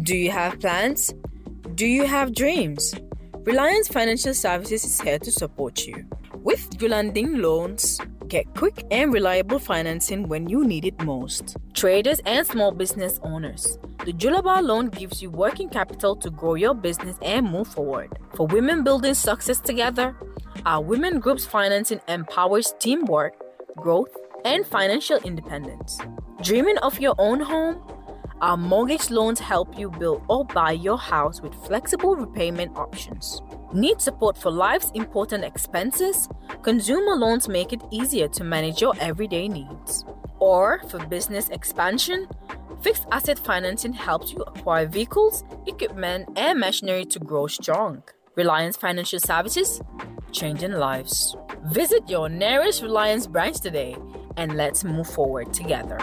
Do you have plans? Do you have dreams? Reliance Financial Services is here to support you. With Gulanding Loans, get quick and reliable financing when you need it most. Traders and small business owners, the Julaba loan gives you working capital to grow your business and move forward. For women building success together, our women groups financing empowers teamwork, growth, and financial independence. Dreaming of your own home? Our mortgage loans help you build or buy your house with flexible repayment options. Need support for life's important expenses? Consumer loans make it easier to manage your everyday needs. Or for business expansion? Fixed asset financing helps you acquire vehicles, equipment, and machinery to grow strong. Reliance Financial Services, changing lives. Visit your nearest Reliance branch today and let's move forward together.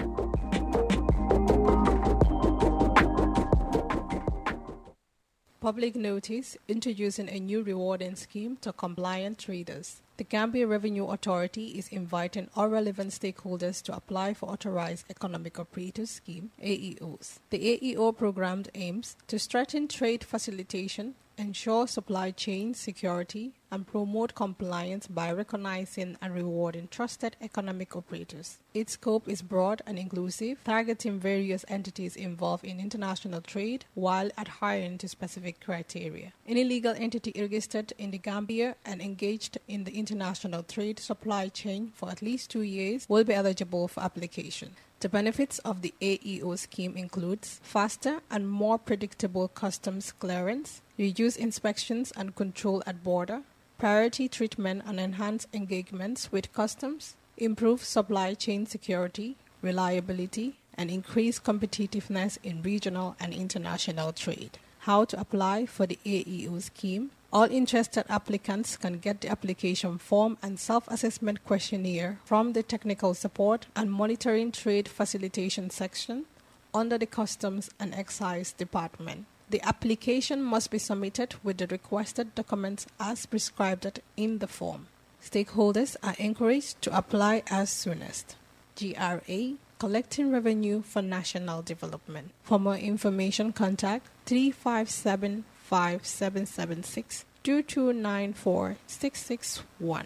Public notice introducing a new rewarding scheme to compliant traders. The Gambia Revenue Authority is inviting all relevant stakeholders to apply for Authorized Economic Operators Scheme AEOs. The AEO program aims to strengthen trade facilitation, ensure supply chain security, and promote compliance by recognizing and rewarding trusted economic operators. Its scope is broad and inclusive, targeting various entities involved in international trade while adhering to specific criteria. Any legal entity registered in the Gambia and engaged in the international trade supply chain for at least two years will be eligible for application. The benefits of the AEO scheme includes faster and more predictable customs clearance, reduced inspections and control at border, priority treatment and enhanced engagements with customs, improved supply chain security, reliability, and increased competitiveness in regional and international trade. How to apply for the AEO scheme? All interested applicants can get the application form and self assessment questionnaire from the Technical Support and Monitoring Trade Facilitation section under the Customs and Excise Department. The application must be submitted with the requested documents as prescribed in the form. Stakeholders are encouraged to apply as soonest. GRA Collecting Revenue for National Development. For more information, contact 357 5776 2294 661.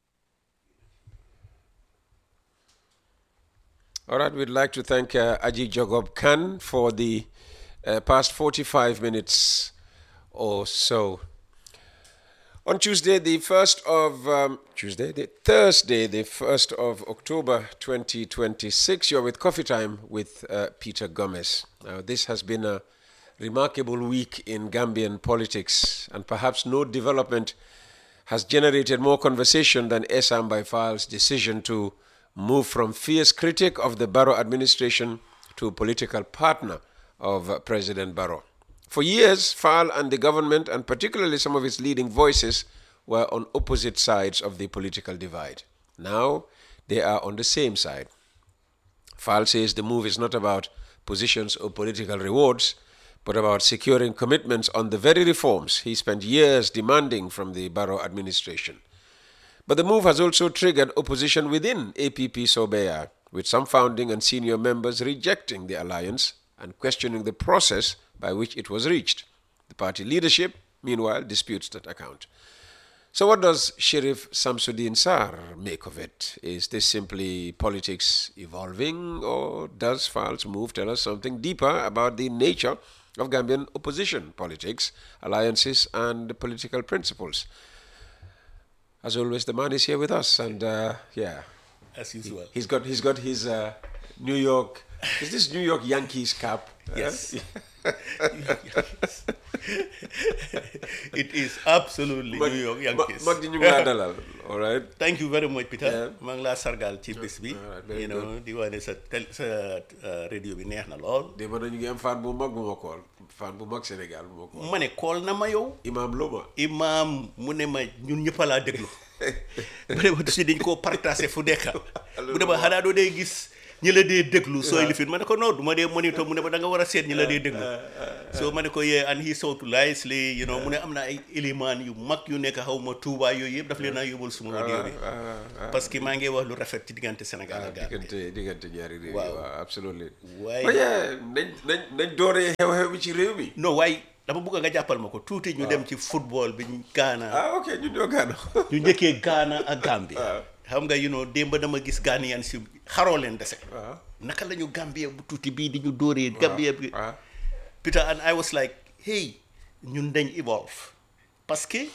All right, we'd like to thank uh, Aji Jogob Khan for the uh, past 45 minutes or so. On Tuesday, the 1st of um, Tuesday, the Thursday, the 1st of October 2026, you're with Coffee Time with uh, Peter Gomez. Now, this has been a remarkable week in Gambian politics, and perhaps no development has generated more conversation than Esam Baifal's decision to move from fierce critic of the Barrow administration to political partner of uh, President Barrow. For years, Fall and the government, and particularly some of its leading voices, were on opposite sides of the political divide. Now, they are on the same side. Fall says the move is not about positions or political rewards, but about securing commitments on the very reforms he spent years demanding from the Barrow administration. But the move has also triggered opposition within APP Sobeya, with some founding and senior members rejecting the alliance and questioning the process by which it was reached. The party leadership, meanwhile, disputes that account. So, what does Sheriff Samsudin Sar make of it? Is this simply politics evolving, or does Fal's move tell us something deeper about the nature of Gambian opposition politics, alliances, and political principles? As always, the man is here with us, and uh, yeah, as usual. He, has got he's got his uh, New York. Is this New York Yankees cap? Yes. it is absolutely New York Yankees. mag di ñu ngi laa dalal all right thank you very much Peter Yeah. maa ngi laa sargal ci bés bi All right, very you know di wane sa tel sa uh, radio bi neex na lool démb na ñu ngi am fan bu mag bu ma kool fan bu mag Sénégal bu ma kool ma ne kool na ma yow Imam Loma imaam mu ne ma ñun ñëpp a laa déglu bu ne ma si dañ koo partagé fu nekk bu ne ma xanaa doo dee gis ñi la dee déglu sooy lifin ma ne ko non du ma dee monitor mu ne ma da nga war a seet ñi la dee déglu so ma ne ko yee and he so nicely you know mu ne am na ay éléments yu mag yu nekk xaw ma Touba yooyu yëpp daf leen a yóbbul suma audio bi parce que maa ngi wax lu rafet ci diggante Sénégal ak Gambie diggante diggante ñaari réew yi Waaw. waaw absolument Waaye- waaye nañ nañ nañ dooree xew-xew bi ci réew mi non waaye dama bëgg nga jàppal ma ko tuuti ñu dem ci football bi ñu Ghana ah ok ñu ñoo gaano ñu njëkkee Ghana ak Gambie Waaw. xam nga you know démb dama gis Ghanaian si xaroo leen dese waaw naka la ñu Gambie bu tuuti bii di ñu dóoree Gambie bi waaw Peter and I was like hey ñun dañ evolve parce que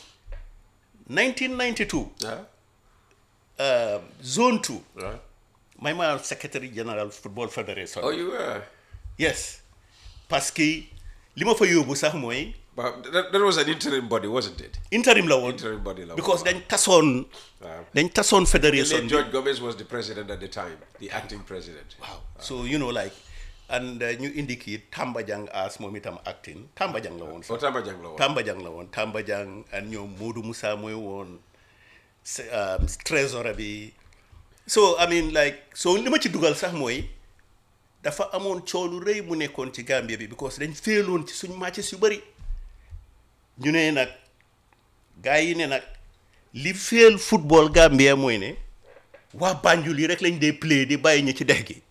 1992 waaw uh, zone 2 waaw may ma secretary general football federation oh you were yes parce que li ma fa yóbbu sax mooy but that, that was an interim body wasn't it interim la woon interim body la because waaw. dañ tasoon Waaw. dañ tasoon The fédération late bi George Gomez was the president at the time the acting president waaw so you know like and uh, ñu indi kii Tamba Jang as moom itam acting Tamba Jang la woon oh sax Tamba Jang la woon Tamba Jang la woon Tamba Jang and ñoom Modou Moussa mooy woon se- um, trésorier bi so I mean like so li ma ci dugal sax mooy dafa amoon coow lu rëy mu nekkoon ci Gambia bi because dañ féeloon ci suñ matches yu bëri ñu ne nag gars yi ne nag li féel football Gambia mooy ne waa Banjul yi rek lañ dee play di bàyyi ñi ci dex gi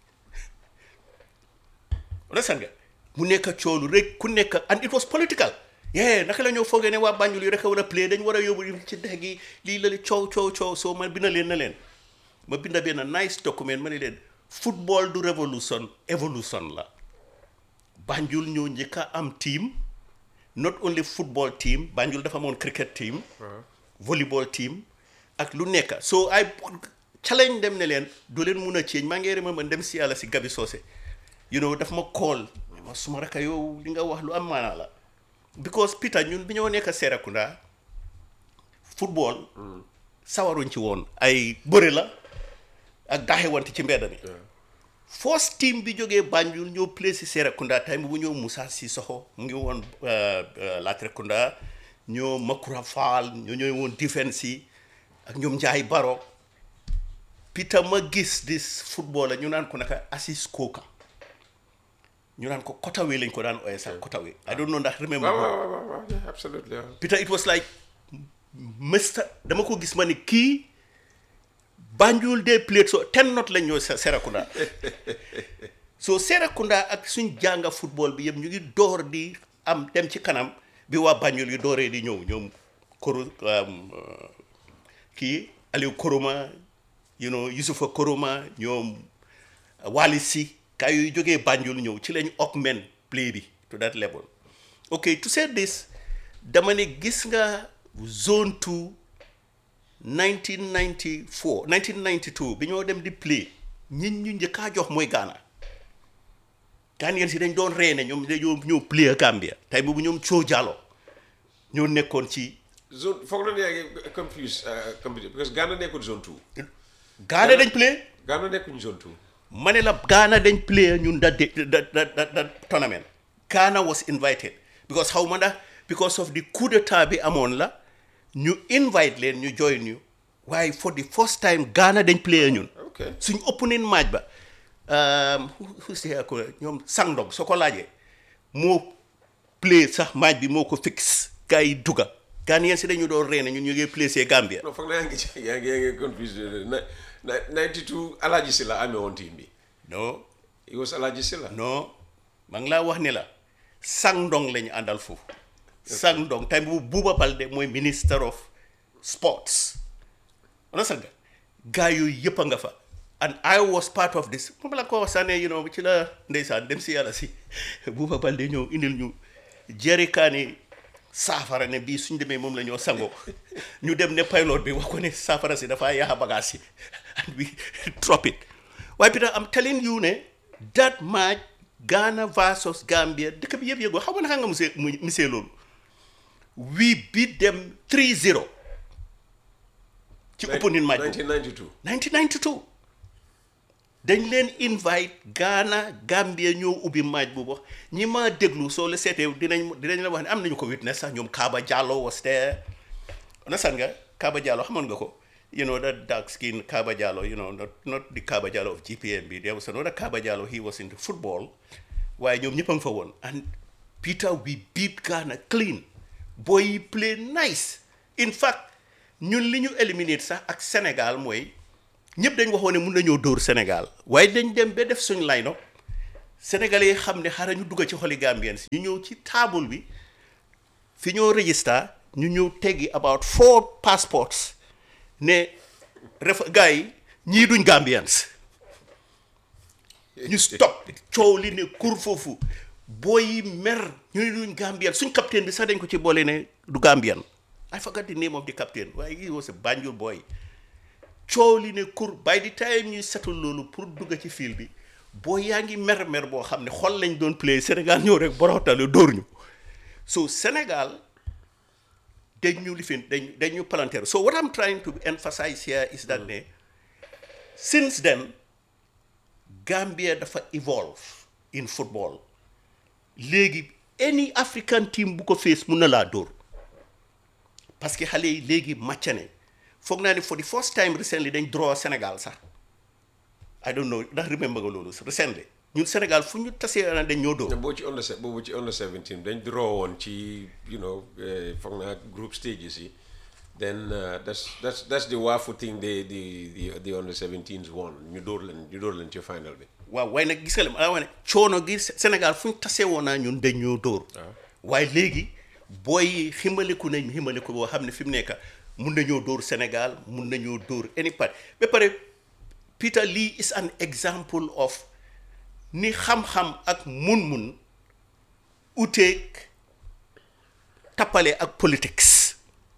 understand nga mu nekk coolu rek ku nekk and it was political yeah naka la ñoo foogee ne waa Banjul yi rek a war a play dañ war a yóbbu yi ci dex gi lii la li coow coow coow soo ma binda leen na leen ma binda benn nice document ma ne leen football du révolution évolution la Banjul ñoo njëkk a am team not only football team Banjul dafa amoon cricket team volleyball team ak lu nekk so ay challenge dem ne leen du leen mun a change maa ngi remember dem si yàlla si Gabi Socé you know daf ma call ma suma raka yow li nga wax lu am maanaa la because Peter ñun bi ñoo nekk Serekunda football sawaruñ ci woon ay bëre la ak daaxewante ci mbedd mi first team bi jógee Banjul ñoo play si Serekunda time bu ñëw Moussa Sissoko mu ngi woon Latrekunda ñoo Makura Fall ñoo ñooy woon defense yi ak ñoom Njaay Baro Peter ma gis this footballer ñu naan ko naka Assis Koka ñu naan ko Kotawe lañ ko daan ooyee sax Kotawe I don't know ndax remember waaw ko. waaw waaw waaw yeah, absolutely waaw. Peter it was like Mr dama ko gis ma ni kii Banjul de plate so ten not lañ ñoo Se- Serekunda so Serekunda ak suñ jànga football bi yëpp ñu ngi door di am dem ci kanam bi waa Banjul yi dooree di ñëw ñoom koro um, uh, kii Aliou Koroma you know Yusufa Koroma ñoom Wali Si kaay yooyu jógee Banjul ñëw ci lañ augment play bi to that level ok to say this dama ne gis nga zone 2 1994 1992 bi ñoo dem di play ñit ñu njëkkaa jox mooy Ghana Ghanaian si dañ doon reene ñoom dañoo ñëw play a Gambia tey boobu ñoom Thio Jallow ñoo nekkoon ci zone foog na ne yaa ngi confuse uh, confuse because Ghana nekkul zone two Ghana dañ play Ghana nekkuñ zone two ma ne la Ghana dañ play ñun that day that that that, that tournament Ghana was invited because xaw ma ndax because of the coup d'état bi amoon la ñu invite leen ñu join ñu waaye for the first time Ghana dañ play ñun. ok suñ opening match ba um, who- who say ko ñoom Sangdong soo ko laajee moo play sax match bi moo ko fix gars yi dugga Ghanaian si dañu doon reene ñun ñu ngi play see Gambia. non foog na yaa ngi yaa ngi yaa ngi confuse na na 92 Alhaji Silla amee woon team bi non it was Alhaji Silla non maa ngi laa wax ne la Sangdong lañu àndal foofu Sangdong time bu Buuba Balde mooy minister of sports understand nga gars yooyu yëpp a nga fa and I was part of this moom la ko wax sànne you know ci la ndeysaan dem si yàlla si Buuba Balde ñëw indil ñu jerikaani saafara ne bii suñ demee moom la ñoo sangoo ñu dem ne pilot bi wax ko ne saafara si dafa yaaxa bagage yi and we drop it waaye Peter I'm telling you ne that match Ghana versus Gambia dëkk bi yëpp yëgoo xam nga naka nga musee mu misee loolu we beat them 3-0 ci opening match boobu 1992 1992 dañ leen invite Ghana Gambia ñoo ubbi match boobu ñi ma déglu soo la seetee dinañ dinañ la wax ne am nañu ko witness sax ñoom Kaba Diallo was there understand nga Kaba Diallo xamoon nga ko you know, that dark skinned Kaba Jallo, you know, not, not the Kaba Jallo of GPMB. There was another Kaba Jallo, he was into football. Why ñoom ñëpp a ngi fa woon. And Peter, we beat Ghana clean. Boy yi play nice. In fact, ñun li ñu éliminer sax ak Sénégal mooy ñëpp dañ waxoon ne mun nañoo dóor Sénégal waaye dañ dem ba def suñ line-up Sénégalais yi xam ne xaaral ñu dugg ci xoli Gambians ñu ñëw ci table bi fi ñoo register ñu ñëw teggi about four passports ne ref gars yi ñii duñ Gambians ñu stop coow li ne kur foofu booy yi mer ñu ne duñ Gambian suñ capitaine bi sax dañ ko ci boole ne du Gambian I forgot the name of the captain waaye he was a Banjul boy coow li ne kur by the time ñuy setul loolu pour dugg ci fiil bi boo yaa ngi mer mer boo xam ne xol lañ doon play Sénégal ñëw rek boroxtale dóor ñu so Sénégal dañ ñu lifin dañ dañ ñu palanteer so what I'm trying to emphasize here is that ne since then Gambia dafa evolve in football léegi any African team bu ko face mun na laa dóor parce que xale yi léegi màcc ne foog naa ne for the first time recently dañ draw Sénégal sax I don't know ndax remember nga loolu recently ñun Sénégal fu ñu tasee na dañ ñoo dóor boo ci under se- boobu ci under 17 dañ draw woon ci you know eh, foog naa group stages yi then uh, that's that's that's the wafu thing the the the the under 17s won ñu dóor leen ñu dóor leen ci final bi waaw waaye nag gis nga li ma la wax ne coono gi Sénégal fu ñu tasee woon naa ñun dañ ñoo dóor waaye léegi booy yi ximaliku nañ ximaliku boo xam ne fi mu nekk mun nañoo dóor Sénégal mun nañoo dóor any part ba pare Peter Lee is an example of ni xam-xam ak mun-mun uteeg tappale ak politics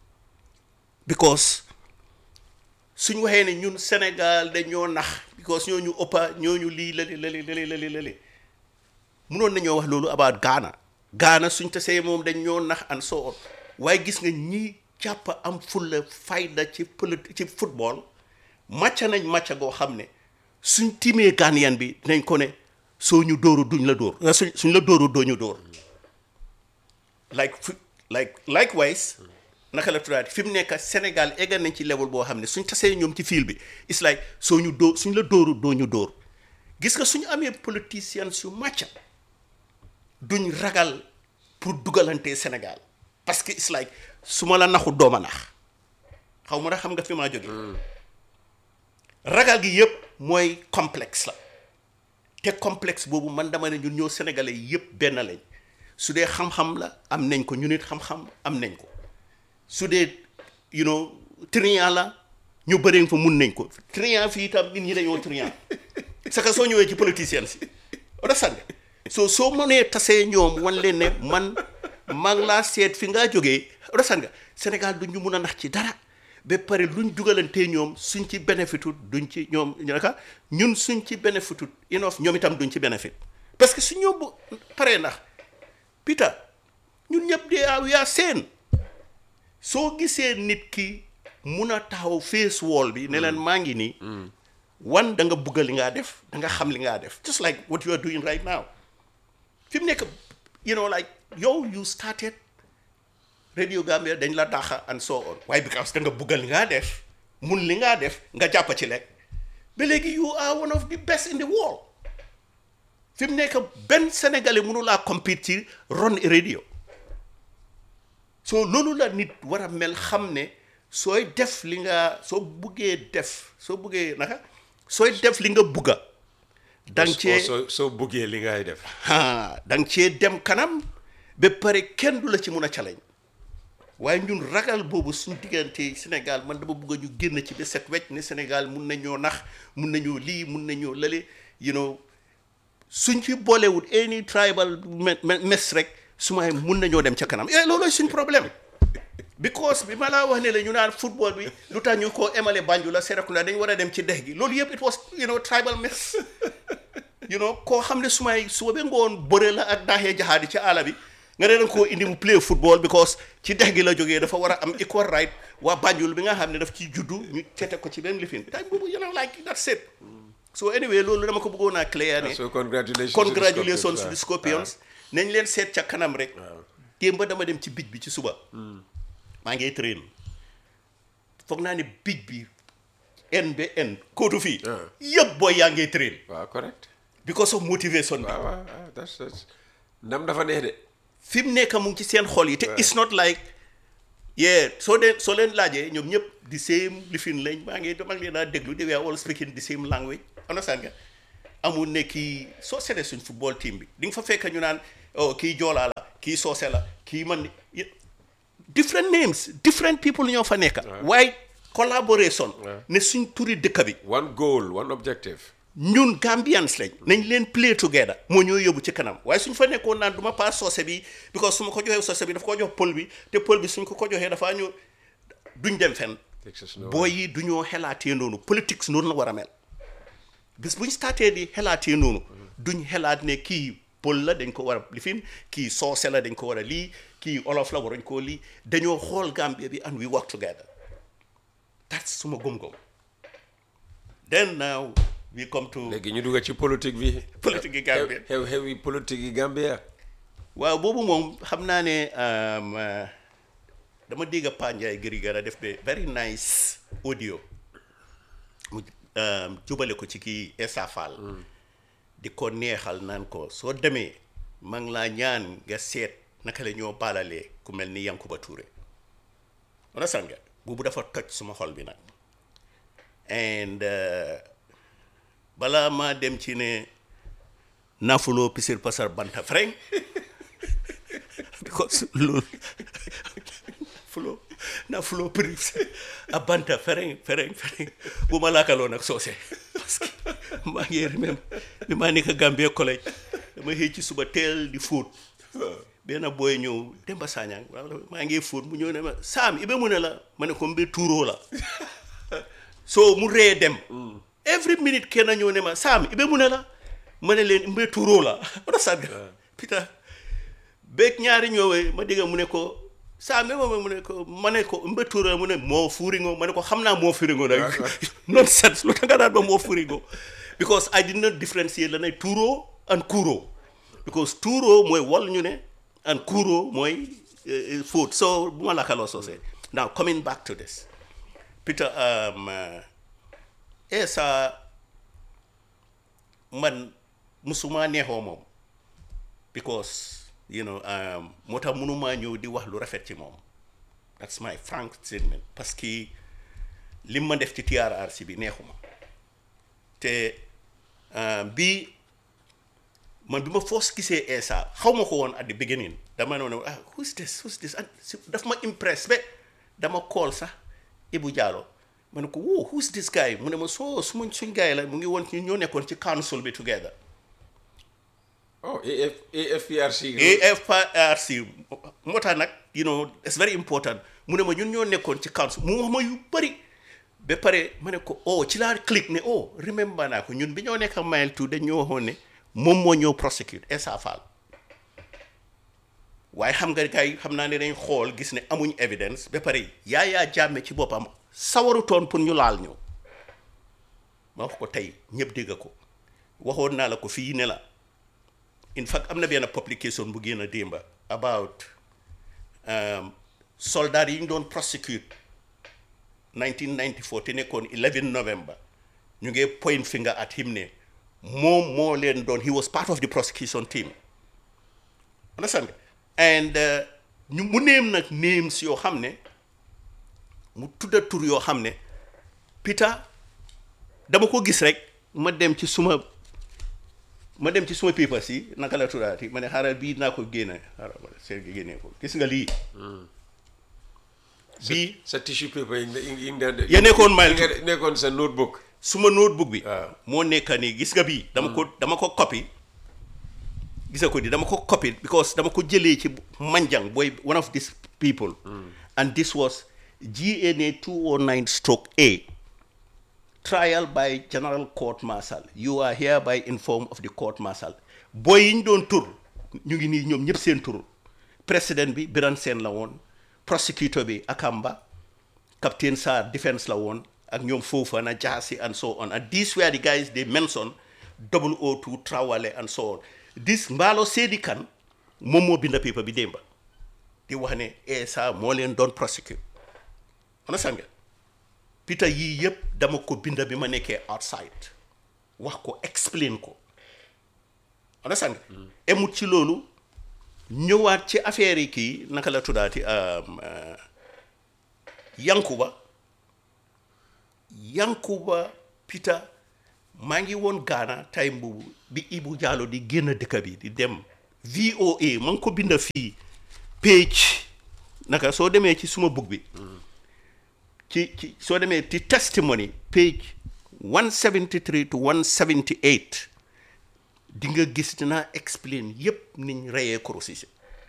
because suñ waxee ne ñun Sénégal dañoo nax because ñooñu ëppa ñooñu lii lali lali lali lali lali munoon nañoo wax loolu about Ghana Ghana suñ tasee moom dañ ñoo nax and so on waaye gis nga ñi jàpp am fulla fayda ci politi ci football màcca nañ màcca goo xam ne suñ timee Ghanaian bi dinañ ko ne soo ñu dóoru duñ la dóor suñ suñ la dóoru doo ñu dóor like fu- like likewise naka la tuddaati fi mu nekk Sénégal eggal nañ ci level boo xam ne suñ tasee ñoom ci fiil bi it's like soo ñu dóor suñ la dóoru doo ñu dóor gis nga suñu amee politiciens yu màcca duñ ragal pour dugalante Sénégal parce que it's like su ma la naxu dooma nax xaw ma na xam nga fi maa jóge ragal gi yëpp mooy complexe la te complexe boobu man dama ne ñun ñoo sénégalais yëpp benn lañ su dee xam-xam la am nañ ko ñu nit xam-xam am nañ ko su dee you know trian la ñu bëree fa mun nañ ko trian fii itam nit ñi dañoo trian c'est que soo ñëwee ci politiciens si oda sànge soo soo mënee tasee ñoom wan leen ne man maa ngi laa seet fi ngaa jógee oda sànge Sénégal du ñu mun a nax ci dara ba pare luñ dugalantee ñoom suñ ci bénéfitu duñ ci ñoom ñu naka ñun suñ ci bénéfitu enough ñoom itam duñ ci bénéfit parce que su ñoo bu paree ndax Peter ñun ñëpp de yaa yaa seen soo gisee nit ki mun a taxaw face wall bi ne leen maa ngi nii wan da nga bugg li ngaa def da nga xam li ngaa def just like what you are doing right now fi mu nekk you know like yow you started Radio Gambia dañ la dàqa and so on waaye because da nga bugg li ngaa def mun li ngaa def nga jàpp ci lekk ba léegi you are one of the best in the world fi mu nekk benn sénégalais mënu laa compete ci ron radio soo loolu la nit war a mel xam ne sooy def li nga soo buggee def soo buggee naka sooy def li nga bugga dang cee soo soo buggee li ngay def ah dang cee dem kanam ba pare kenn du la ci mun a challenge waaye ñun ragal boobu suñ diggante Sénégal man dama bugg ñu génn ci ba set wecc ne Sénégal mun nañoo nax mun nañoo lii mun nañoo lale you know suñ ci boolewut any tribal me- me- mes rek su may mun nañoo dem ca kanam eh loolooy suñ problème because bi ma laa wax ne la ñu naan football bi lu tax ñu koo emale Banjul la Serekunda dañ war a dem ci dex gi loolu yëpp it was you know tribal mess you know koo xam ne su may suba ba ngoon bëre la ak daaxee jaxaadi ci àll bi nga ne danga koo indi mu play football because ci dex gi la jógee dafa war a am equal right waa Banjul bi nga xam ne daf ciy juddu ñu tete ko ci benn lifin time boobu you know like that's it so anyway loolu dama ko bëggoon a clear ne so congratulations to the congratulations to the Scorpions. Scorpions nañ leen seet ca kanam rek démb dama dem ci bij bi ci suba maa ngi train foog naa ne bij bi N ba N kóotu fii Ah. yëpp booy yaa ngee train waaw correct because of motivation bi waaw waaw waaw that's that's ndam dafa neex de fi mu nekk mu ngi ci seen xol yi te it's not like yeah soo dee soo leen laajee ñoom ñëpp the same lifin lañ maa ngi maa ngi leen a déglu they were all speaking the same language understand nga amul ne kii soo seetee suñ football team bi di nga fa fekk ñu naan oh kii joolaa la kii soose la kii man different names different people ñoo fa nekk waaye collaboration ne suñ turi dëkk bi one goal one objective ñun Gambians lañ nañ leen play together moo ñoo yóbbu ci kanam waaye suñ fa nekkoon naan du ma paas soose bi because su ma ko joxee soose bi dafa ko jox pël bi te pël bi suñ ko ko joxee dafaa ñu duñ dem fenn Takes us nowhere. booy yi du ñoo xelaatee noonu politique noonu la war a mel bis buñ startee di xelaatee noonu duñ xelaat ne kii pël la dañ ko war a lifin kii soose la dañ ko war a lii kii olof la waruñ koo lii dañoo xool Gambia bi and we work together that's suma gëm-gëm then now we come to léegi ñu dugg ci politique bi Politique yi Gambia. xew xew yi politique yi Gambia waaw boobu moom xam naa ne um, uh, dama dégg Pa Ndiaye gëri gara def de very nice audio mu um, jubale ko ci kii Essa Faal di ko neexal naan ko soo demee maa ngi laa ñaan nga seet naka la ñoo baalalee ku mel ni Yankuba Touré understand nga boobu dafa toj suma xol bi nag and uh, balaa maa dem ci ne nafuloo pisir pasar banta freng because loolu fulo na fulo pris a banta fereng fereng fereng bu ma laakaloo nag soose parce que maa ngi remember bi maa nekk Gambia collège dama xëy ci suba teel di fóot benn booy ñëw Demba Sagnang maa ngi fóot mu ñëw ne ma Sam ibe mu ne la ma ne ko mbi tuuroo la so mu ree dem every minute kenn ñëw ne ma Sam ibe mu ne la ma ne leen mbi tuuroo la wala sàgg Peter beeg ñaari ñëwee ma dégg mu ne ko saa même mu ne ko ma ne ko mba tuura mu ne moo fuuringo ma ne ko xam naa moo fuuringo nag nonsense lu tax nga daan ba moo fuuringo because I did not differentiate la ne tuuro and kuuro because tuuro mooy wal ñu ne and kuuro mooy eh, eh, food so bu ma laakaloo soosee now coming back to this Peter um, uh, Essa man musuma neexoo moom because you know um, moo tax mënumaa ñëw di wax lu rafet ci moom that's my frank statement parce que li ma def ci TRRC bi neexuma te um, bi man bi ma foos gisee Essa xaw ma ko woon at the beginning dama ne woon ah who's this who's this and si- daf ma impress ba dama call sax Ibu Diallo ma ne ko woo who's this guy mu ne ma soo suma suñ guy la mu ngi woon ci ñoo nekkoon ci council bi together oh AF AFPRC AFRC moo tax nag you know it's very important mu ne ma ñun ñoo nekkoon ci council mu wax ma yu bëri ba pare ma ne ko oh ci laa click ne oh remember naa ko ñun bi ñoo nekk mile two dañ ñoo waxoon ne moom moo ñëw prosecute Essa Faal waaye xam nga gars yi xam naa ne dañ xool gis ne amuñ evidence ba pare yaayaa jàmme ci boppam sawarutoon pour ñu laal ñu ma wax ko tey ñëpp dégg ko waxoon naa la ko fii ne la in fact am na benn publication bu génn démba about um, soldats yi ñu doon prosecute 1994 te nekkoon 11 November ñu ngi point finger at him ne moom moo leen doon he was part of the prosecution team understand nga and uh, ñu mu néem nag names yoo xam ne mu tudda tur yoo xam ne Peter dama ko gis rek ma dem ci suma ma dem ci suma papers yi naka la tuddaati ma ne xaaral bii naa ko génne xaaral ma seet gi génne ko gis nga lii bii sa tissue paper yi nga yi nga daan Ya nekkoon mile yi nga nekkoon sa notebook suma notebook bi waaw. moo nekk nii gis nga bii dama ko dama ko copy gis nga ko di dama ko copy because dama ko jëlee ci Manjang booy one of these people and this was GNA 209 stroke A trial by general court martial you are hereby informed of the court martial booy yi ñu doon tur ñu ngi nii ñoom ñëpp seen tur président bi Biran Sène la woon prosecutor bi Akamba Captain Sarr defense la woon ak ñoom Fofana Jassy and so on and these were the guys they mentioned 002 Trawale and so on this Mbaalo Seydi Kane moom moo binda paper bi démba di wax ne Essa moo leen doon prosecute understand nga Peter yii yëpp dama ko binda bi ma nekkee outside wax ko explain ko understand nga emut ci loolu ñëwaat ci affaire yi kii naka la tuddaati um, uh, Yankuba Yankuba Peter maa ngi woon Ghana time boobu bi Ibu Jallow di génn dëkk bi di dem VOA ma ngi ko binda fii page naka soo demee ci suma book bi ci ci soo demee ci testimony page 173 to 178 di nga gis dinaa explain yépp niñ reyee Koro Ceesay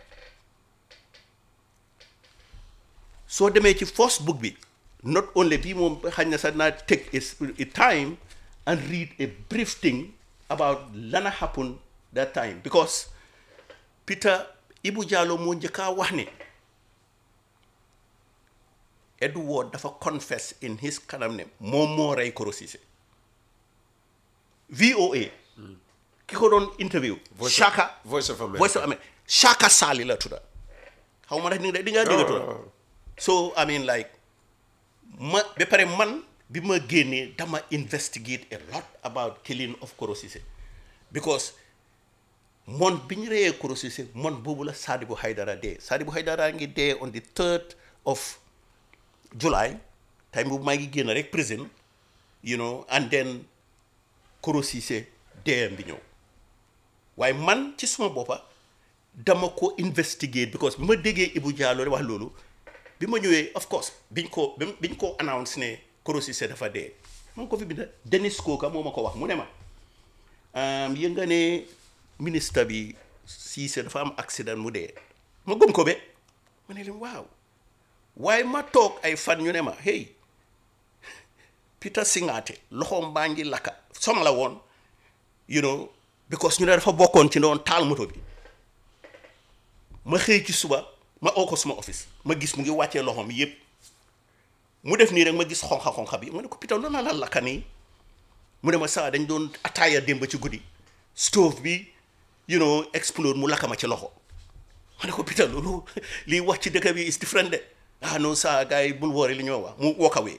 soo demee ci first book bi not only bii moom xañ na sax naa take is a time and read a brief thing about lana happen that time because Peter Ibu Jallow moo njëkkaa wax ne Edward dafa confess in his kanam ne moom moo rey Koro Ceesay VOA ki ko doon interview Voice of- Shaka Voice of America. Voice of America Shaka Sali la tudda xaw ma ndax di nga di nga dégg tudda Oh. so I mean like ma ba pare man bi ma génnee dama investigate a lot about killing of Koro Ceesay because mon bi ñu reyee Koro Ceesay mon boobu la Sadibou Haidara dee Sadibou Haidara ngi dee on the third of July time boobu maa ngi génn rek prison you know and then Koro Ceesay deeyam bi ñëw waaye man ci suma boppa dama ko investigate because bi ma déggee Ibu Jallow wax loolu bi ma ñëwee of course biñ ko bi biñ ko announce ne Koro Ceesay dafa dee ma ngi ko fi binda Dennis Koka moo ma ko wax mu ne ma um, yëg nga ne ministre bi Ceesay dafa am accident mu dee ma gëm ko be ma ne leen waaw waaye ma toog ay fan ñu ne ma hey Peter Singaate loxoom baa ngi lakka som la woon you know because ñu ne dafa bokkoon ci doon taal moto bi ma xëy ci suba ma oo ko suma office ma gis mu ngi wàccee loxoom yépp mu def nii rek ma gis xonxa xonxa bi ma ne ko Peter loolu la lakka nii mu ne ma saa dañ doon ataaya démb ci guddi stove bi you know explode mu lakka ma ci loxo ma ne ko Peter loolu liy wax ci dëkk bi is different de ah non saa gars yi bul woore li ñoo wax mu walk away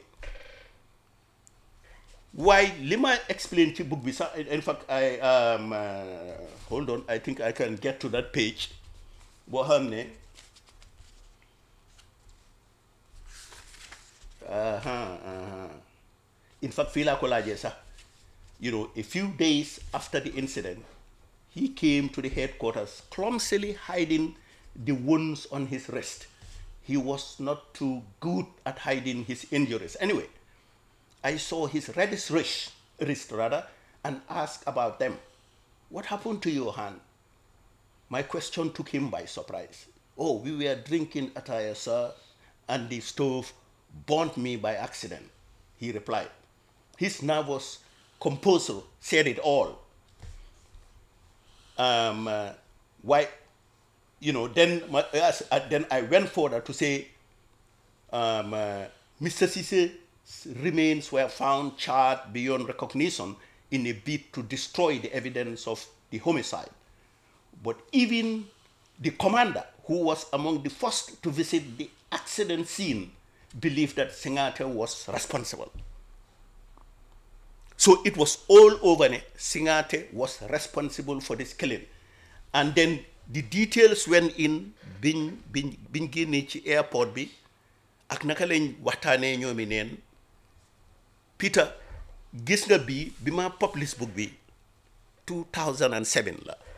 waaye li ma explain ci book bi sax in fact I um, uh, hold on I think I can get to that page boo xam ne aha aha in fact fii laa ko laajee sax you know a few days after the incident he came to the headquarters clumsily hiding the wounds on his wrist he was not too good at hiding his injuries anyway I saw his reddish wrist, wrist rather, and asked about them. What happened to your hand? My question took him by surprise. Oh, we were drinking attire, sir, and the stove burnt me by accident, he replied. His nervous composure said it all. Um, uh, why, you know, then, my, yes, uh, then I went further to say, um, uh, Mr. Cisse remains were found charred beyond recognition in a bid to destroy the evidence of the homicide. But even the commander, who was among the first to visit the accident scene, believed that Singate was responsible. So it was all over. ne, Singate was responsible for this killing. And then the details went in biñ biñ biñ génnee ci airport bi ak naka lañ waxtaanee ñoomi neen Peter gis nga bii bi ma publish book bi 2007 la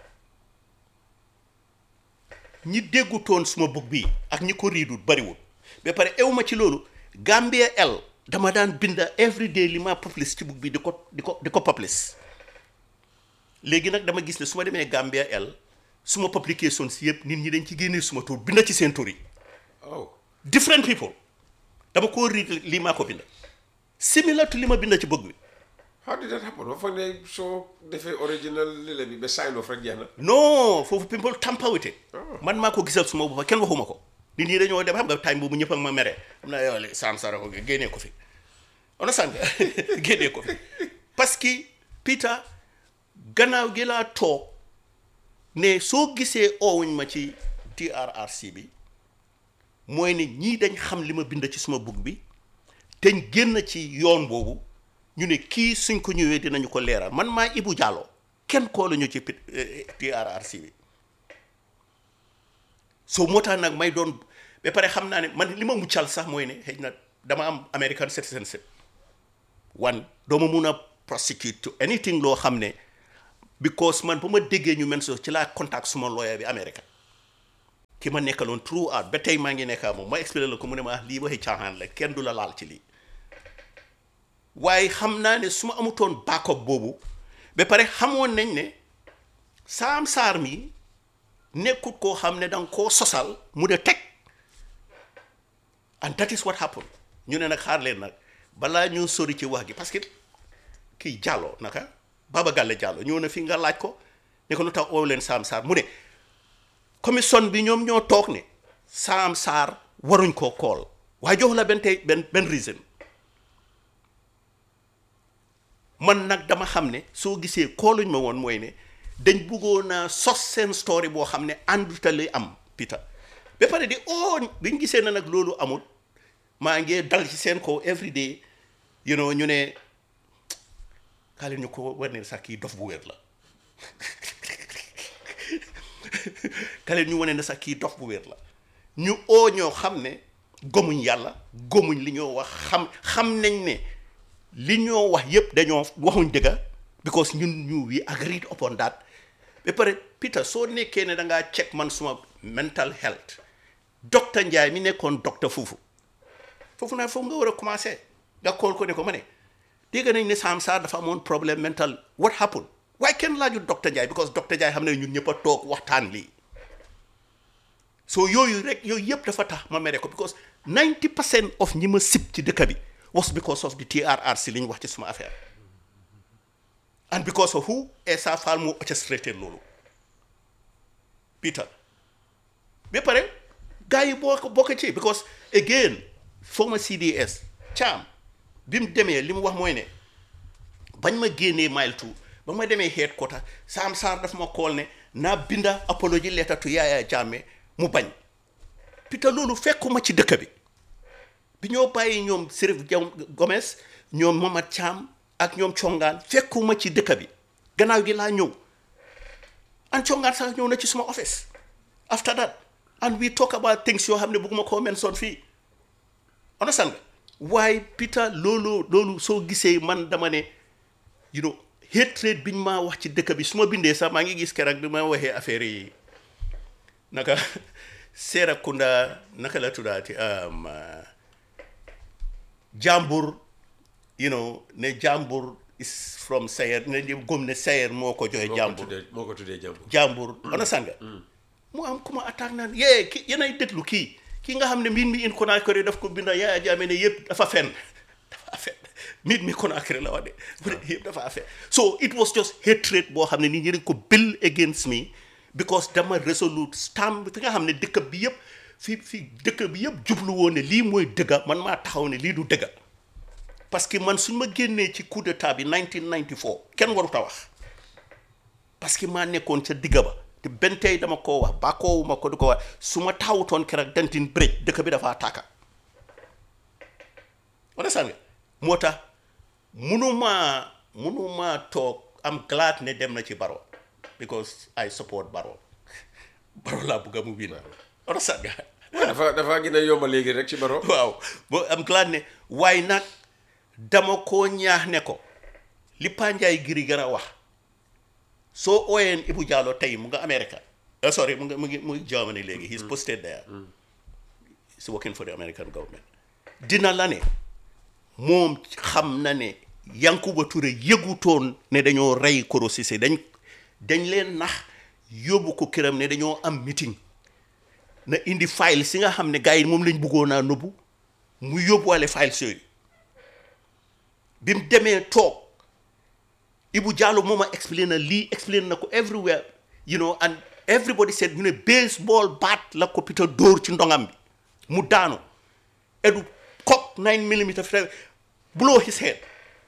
ñi déggutoon suma book bi ak ñi ko riidut bariwul ba pare ewma ci loolu Gambia L dama daan binda every day li ma publish ci book bi di ko di ko di ko publish léegi nag dama gis ne su ma demee Gambia L suma publication si yëpp nit ñi dañ ci génnee suma tur binda ci seen tur yi Oh. different people dama koo riid lii maa ko binda similar to li ma binda ci book bi How did that happen? ba foog ne soo defee original lile bi ba sign off rek jeex na. non foofu people tamper with it man maa ko gisal suma boppa kenn waxuma ko nit ñi dañoo dem xam nga time boobu ñëpp ak ma mere xam naa yow li Sam Sara ko génnee ko fi understand nga génnee ko fi parce que Peter gannaaw gi laa toog ne soo gisee oowuñ ma ci TRRC bi mooy ne ñii dañ xam li ma bind ci suma book bi te génn ci yoon boobu ñu ne kii suñ ko ñëwee dinañu ko leeral man maa Ibu Jallow kenn koo la ñu ci TRRC bi so moo tax nag may doon ba pare xam naa ne man li ma muccal sax mooy ne xëy na dama am American citizenship wan doo ma mun a prosecute to anything loo xam ne because man ba ma déggee ñu men so ci laa contact suma lawyer bi America ki ma nekkaloon throughout ba tey maa ngi nekkaa moom ma expliqué la ko mu ne ma lii waxi caaxaan la kenn du la laal ci lii waaye xam naa ne su ma amutoon backup boobu ba pare xamoon nañ ne Sam Sarr mi nekkut koo xam ne danga koo sosal mu de teg and that is what happened ñu ne nag xaar leen nag balaa ñu sori ci wax gi parce que kii Jallow naka Baba Galle Jallow ñëw na fi nga laaj ko ne ko lu tax oo leen Sam Sarr mu ne commission bi ñoom ñoo toog ne Sam Sarr waruñ koo kool waaye jox la benn tey benn benn reason man nag dama xam ne soo gisee kooluñ ma woon mooy ne dañ bëggoon a sos seen story boo xam ne ànduta li am Peter ba pare di oo biñ gisee na nag loolu amul maa ngi dal ci seen kaw every day you know ñu ne kaa leen ñu ko war ne sax kii dof bu wér la kaa leen ñu wane ne sax kii dof bu wér la ñu oo ñoo xam ne gomuñ yàlla gomuñ li ñoo wax xam xam nañ ne li ñoo wax yépp dañoo waxuñ dëgga because ñun ñu we agreed upon that ba pare Peter soo nekkee ne da ngaa check man suma mental health docteur Ndiaye mi nekkoon docteur foofu foofu naa foofu nga war a commencé nga kool ko ne ko ma ne dégg nañ ne Sam Sarr dafa amoon problème mental what happened waaye kenn laaju docteur Ndiaye because docteur Ndiaye xam ne ñun ñëpp a toog waxtaan lii so yooyu rek yooyu yëpp dafa tax ma mere ko because 90 percent of ñi ma sib ci dëkk bi was because of the TRRC li ñu wax ci suma affaire and because of who Essa Faal moo orchestrated loolu Peter ba pare gars yi boo ko bokk ci because again former CDS Cham bi mu demee li mu wax mooy ne bañ ma génnee mile two ba ma demee headquarter Sam Sarr daf ma kool ne naa binda apology letter to Yaya Jammeh mu bañ Peter loolu fekkuma ci dëkk bi bi ñoo bàyyi ñoom Serif Jam Gomez ñoom Mamad Cham ak ñoom congaan fekkuma ci dëkk bi gannaaw gi laa ñëw and congaan sax ñëw na ci suma office after that and we talk about things yoo xam ne bëgguma koo mention fii understand nga waaye Peter loolu loolu soo gisee man dama ne you know hatred biñ maa wax ci dëkk bi su ma bindee sax maa ngi gis keroog bi ma waxee affaire yi naka Serekunda naka la tuddaati jàmbur you know ne jàmbur is from Sayer ne gëm ne Sayer moo ko joxe jàmbur moo ko tuddee jàmbur jàmbur understand nga mu am ku ma attaque naan yee ki yenay déglu kii kii nga xam ne mbir mi in Conakry daf ko binda Yaya Jammeh ne yëpp dafa fen dafa fen mbir mi Conakry la wax de bu ne yëpp dafa fen so it was just hatred boo xam ne nit ñi dañ ko bill against me because dama resolute stamp fi nga xam ne dëkk bi yëpp fi fi dëkk bi yëpp jublu woon ne lii mooy dëgga man maa taxaw ne lii du dëgga parce que man suñ ma génnee ci coup d'état bi 1994 kenn warut a wax parce que maa nekkoon ca digga ba te benn tey dama koo wax ba koowuma ko di ko wax su ma taawutoon keroog dentin bërej dëkk bi dafa tàkka wala sànga moo tax munumaa munumaa toog am glad ne dem na ci baro because I support baro baro laa bëgg a mu win wala sànga dafa dafa gën a yomba léegi rek ci baro waaw boo am glad ne waaye nag dama koo ñaax ne ko li Panjaay giri gën a wax soo ooyeen Ibu Jallow tey mu nga America uh, sorry mu nga mu ngi mu ngi Germany léegi he's posted there he's working for the American government dina la ne moom xam na ne Yankuba Touré yëgutoon ne dañoo rey Koro Ceesay dañ dañ leen nax yóbbu ko këram ne dañoo am meeting na indi file si nga xam ne gars yi moom lañ bëggoon naa nëbbu mu yóbbuwaale files yooyu bi mu demee toog Ibu Jallow moom a explain na lii explain na ko everywhere you know and everybody said ñu ne baseball bat la ko Peter dóor ci ndongam bi mu daanu edu cock nine millimeter blow his head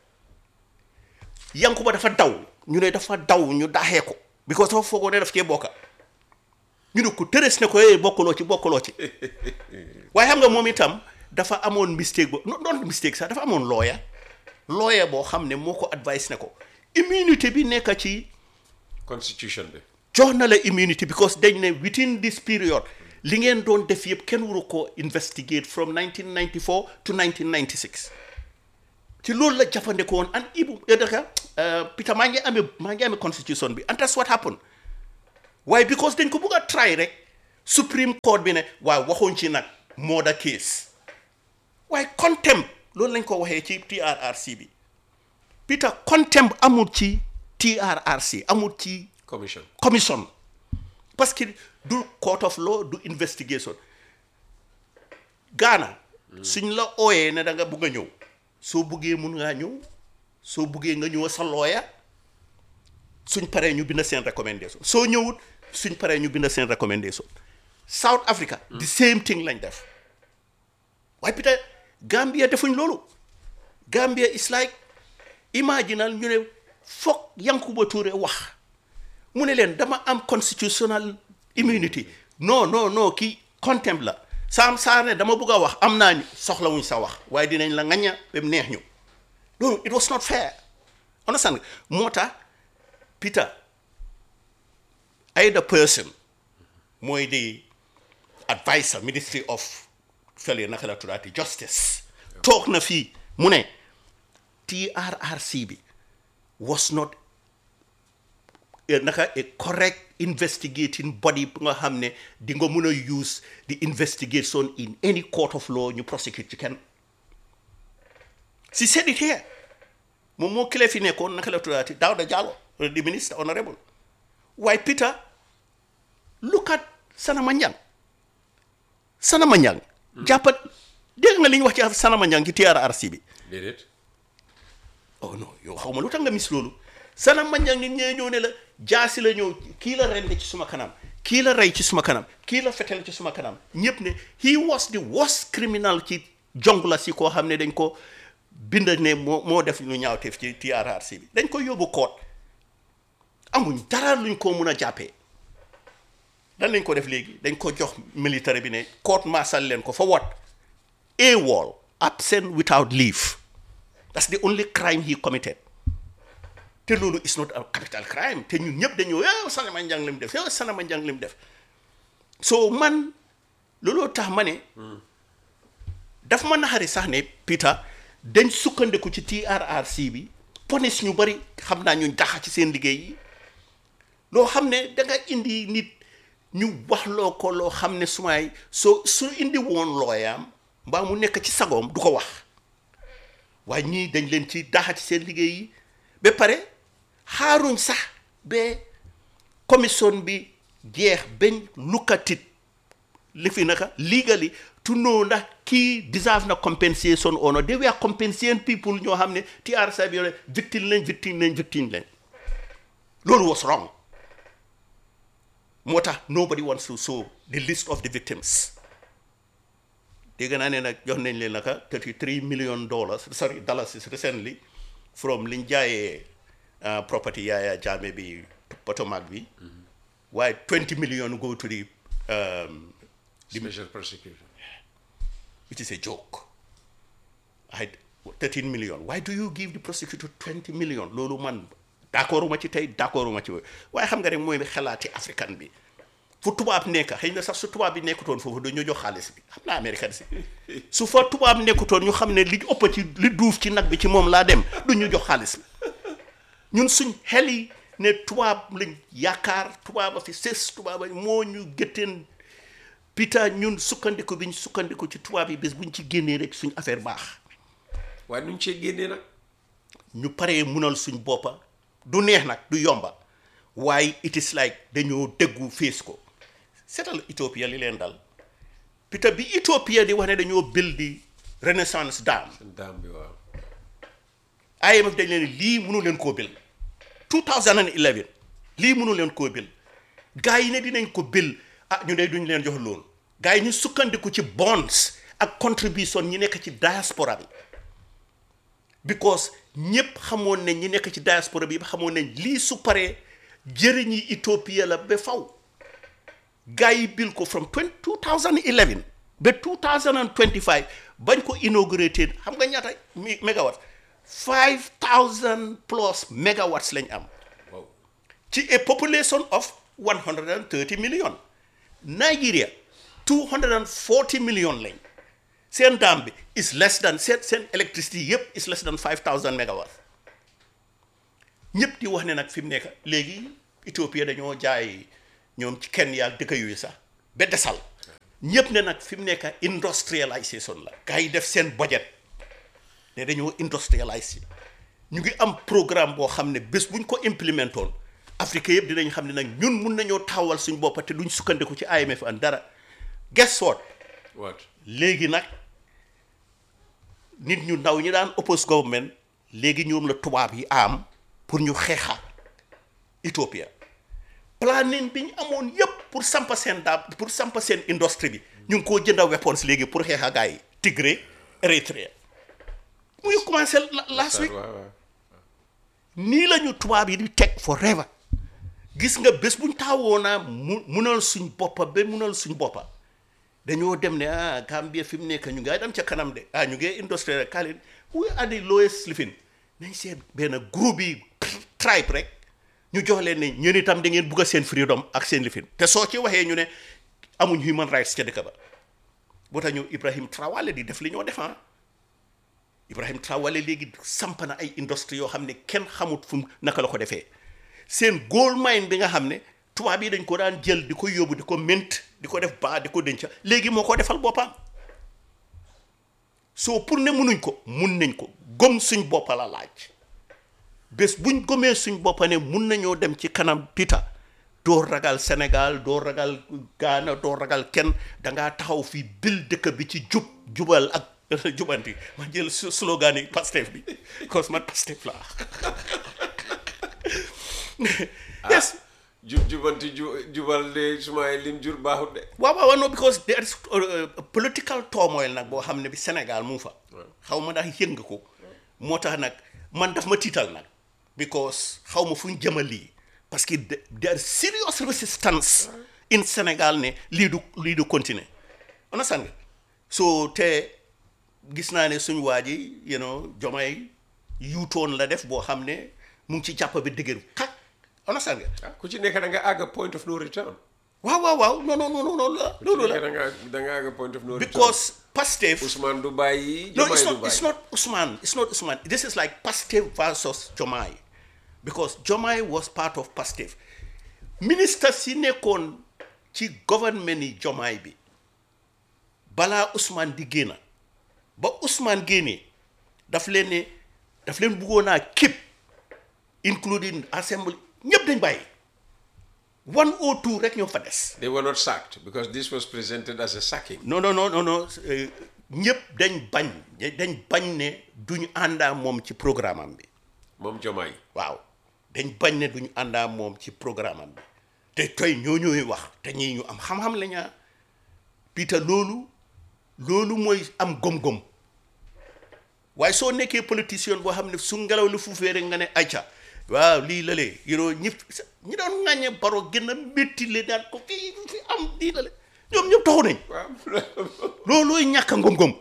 Yankuba dafa daw ñu ne dafa daw ñu daxee ko because dafa foogoo ne daf cee bokka ñu ne ko tërës ne ko eh bokkuloo ci bokkuloo ci waaye xam nga moom itam dafa amoon mistake bo non non mistake sax dafa amoon lawyer lawyer boo xam ne moo ko advice ne ko immunité bi nekk ci constitution bi jox na la immunity because dañ ne within this period li ngeen doon def yëpp kenn waru ko investigate from 1994 to 1996 ci loolu la jafandikoo woon and ibu daka Peter maa ngi amee maa ngi amee constitution bi and that's what happened waaye because dañ ko bëgg a try rek supreme court bi ne waaye waxuñ ci nag murder case waaye contempt loolu lañ ko waxee ci TRRC bi Peter contempt amul ci TRRC amul ci commission commission parce que du court of law du investigation Ghana suñ la ooyee ne da nga bugg a ñëw soo buggee mun ngaa ñëw soo buggee nga ñëw sa lawyer suñ paree ñu bind seen recommendation soo ñëwut suñ paree ñu bind seen recommendation South Africa the same thing lañ def waaye peut Gambia defuñ loolu Gambia is like imaginal ñu ne foog Yankuba Touré wax mu ne leen dama am constitutional immunity non non non kii contempt la saam saa ne dama bëgg a wax am naa ñu soxlawuñ sa wax waaye dinañ la ŋañña ba mu neex ñu loolu it was not fair understand nga moo tax Peter either person mooy di advisor ministry of fële naka la tuddaati justice toog na fii mu ne TRRC bi was not naka a correct investigating body bu nga xam ne di nga mun a use the investigation in any court of law ñu prosecute ci kenn si said it here moom moo kile fi nekkoon naka la tuddaati Dawda Jallow the minister honorable waaye Peter look at Sanama Njang Sanama Njang jàppat dégg nga li ñu wax ci Sanama Njang ci TRRC bi déedéet oh non yow xaw ma lu tax nga mis loolu Sanama Njang nit ñee ñëw ne la jaasi la ñëw kii la rende ci suma kanam kii la rey ci suma kanam kii la fetel ci suma kanam ñëpp ne he was the worst criminal ci jong la si koo xam ne dañ ko bind ne moo moo def lu ñaawteef ci TRRC bi dañ ko yóbbu koot amuñ dara luñ ko mun a jàppee dan lañ ko def léegi dañ ko jox militaire bi ne court martial leen ko for what AWOL absent without leave that's the only crime he committed te loolu is not a capital crime te ñun ñëpp dañoo yow Sanama Njang lim def yow Sanama Njang lim def so man looloo tax ma ne daf ma naxari sax ne Peter dañ sukkandiku ci TRRC bi police ñu bari xam naa ñu daxa ci seen liggéey yi loo xam ne da nga indi nit ñu wax loo ko loo xam ne sumaay soo su indi woon looyaam mbaa mu nekk ci sagoom du ko wax waaye ñii dañ leen ci daxa ci seen liggéey yi ba pare xaaruñ sax ba commission bi jeex bañ lukkatit li fi naka legally to know ndax kii deserve na compensation or not they were compensating people ñoo xam ne TRRC bi yore victime lañ victime lañ victime lañ loolu was wrong moo tax nobody wants to show the list of the victims dégg naa ne nag jox nañ leen naka 33 million dollars sorry dollars recently from liñ jaayee property Yaya Jammeh bi Potomac bi waaye 20 million go to the um, special prosecutor which is a joke I 13 million why do you give the prosecutor 20 million loolu man d'accord ma ci tey d'accord ma ci waaye xam nga rek mooy xalaati africain bi fu tubaab nekk xëy na sax su tubaab bi nekkutoon foofu dañoo jox xaalis bi xam naa américain si su fa tubaab nekkutoon ñu xam ne li ëpp ci li duuf ci nag bi ci moom laa dem du ñu jox xaalis bi ñun suñ xel yi ne tubaab lañ yaakaar tubaab a fi sës tubaab moo ñu gëtteen pita ñun sukkandiku bi ñu sukkandiku ci tubaab yi bés bu ñu ci génnee rek suñ affaire baax waaye nuñ cee génnee nag ñu paree munal suñ boppa du neex nag du yomba waaye it is like dañoo déggu fees ko seetal Ethiopia li leen dal pita bi Ethiopia di wax ne dañoo build di Renaissance Dam seen daam bi waaw IMF dañ leen lii mënu leen koo bil 2011 lii mënu leen koo bil gars yi ne dinañ ko bil ah ñu ne duñ leen jox loolu gars yi ñu sukkandiku ci bonds ak contribution ñi nekk ci diaspora bi because ñëpp xamoon nañ ñi nekk ci diaspora bi xamoon nañ lii su paree jëriñi Ethiopia la ba faw gars yi bil ko from 2011 ba 2025 bañ ko inaugurate xam nga ñaata mi mégawatt 5000 plus megawatts lañ am Wow. ci a population of 130 million Nigeria 240 million lañ seen daam bi is less than seen seen electricity yëpp is less than 5000 megawatts ñëpp di wax ne nag fi mu nekk léegi Ethiopia dañoo jaay ñoom ci kenn yaa dëkk yooyu sax ba desal ñëpp ne nag fi mu nekk industrialisation la gars yi def seen budget ne dañoo industrialise ñu ngi am programme boo xam ne bés buñ ko implémentoon Afrique yëpp dinañ xam ne nag ñun mun nañoo taxawal suñ boppa te duñ sukkandiku ci IMF an dara guess what What? léegi nag nit ñu ndaw ñi daan oppose government léegi ñoom la tubaab yi am pour ñu xeexa Ethiopia planning bi ñu amoon yépp pour sampa seen daab pour sampa seen industrie bi ñu ngi koo jënda weapons léegi pour xeexa gars yi Tigray Eritrea muy commencé la- last week Waaw, waaw. nii la ñu tubaab yi di teg forever gis nga bés buñ taawoo naa mu munal suñ boppa ba munal suñ boppa dañoo dem ne ah Gambia fi mu nekk ñu ngi dem ca kanam de ah ñu ngi industriel kaalin we are the lowest living nañ seet benn groupe yi tribe rek ñu jox leen ne ñun itam da ngeen bugg a seen freedom ak seen lifin te soo ci waxee ñu ne amuñ human rights ca dëkk ba boo tax ñu Ibrahim Traoré di def li ñoo defan Ibrahim Traoré léegi samp na ay industrie yoo xam ne kenn xamut fu mu naka la ko defee seen gold mine bi nga xam ne tubaab yi dañ ko daan jël di ko yóbbu di ko mint di ko def baa di ko denca léegi moo ko defal boppam soo pour ne munuñ ko mun nañ ko gom suñ boppa la laaj bés buñ gomee suñ boppa ne mun nañoo dem ci kanam pita doo ragal Sénégal doo ragal Ghana doo ragal kenn dangaa taxaw fii bil dëkk bi ci jub jubal ak jubanti ma jël su- slogan yi Pastef bi cause man Pastef laa yes jub jubanti ju jubal de suma lim jur baaxut de. waaw waaw no because there is uh, political turmoil nag boo xam ne bi Sénégal mu ngi fa xaw ma ndax yëg nga ko moo tax nag man daf ma tiital nag because xaw ma fu ñu jëmal lii parce que de- there is serious resistance in Sénégal ne lii du lii du continuer understand nga so te gis naa ne suñu waa ji you know jomay yuutoon la def boo xam ne mu ngi ci jàpp bi dëgër xak understand nga ah ku ci nekk da nga àgg point of no return. waaw waaw waaw non non non non loolu la loolu la da nga da nga àgg point of no return. because Pastef Ousmane du bàyyi. no Diomaye it's du not it's bàyyi. not Usman it's not Usman this is like Pastef versus Jomai because Jomai was part of Pastef ministre si nekkoon ci government yi Jomai bi balaa Usman di génn ba Usman génnee daf leen ne daf leen bëggoon naa képp including assembly ñëpp dañ bàyyi one or two rek ñoo fa des They were not sacked because this was presented as a sacking. non non non non non euh, ñëpp dañ bañ dañ bañ ne duñu àndaa moom ci programme am bi moom Diomaye. waaw dañ bañ ne duñu àndaa moom ci programme am bi te tey ñoo ñooy wax te ñii ñu am xam-xam la ñaa Peter loolu loolu mooy am gom-gom waaye soo nekkee politicien boo xam ne su ngelaw li fuufee rek nga ne ayca waaw lii la lee you know ñi ñi doon ŋàññe baro gën a métti le daan ko fii fi am lii la le ñoom ñëpp taxu nañ waaw loolooy ñàkk a ngom-ngom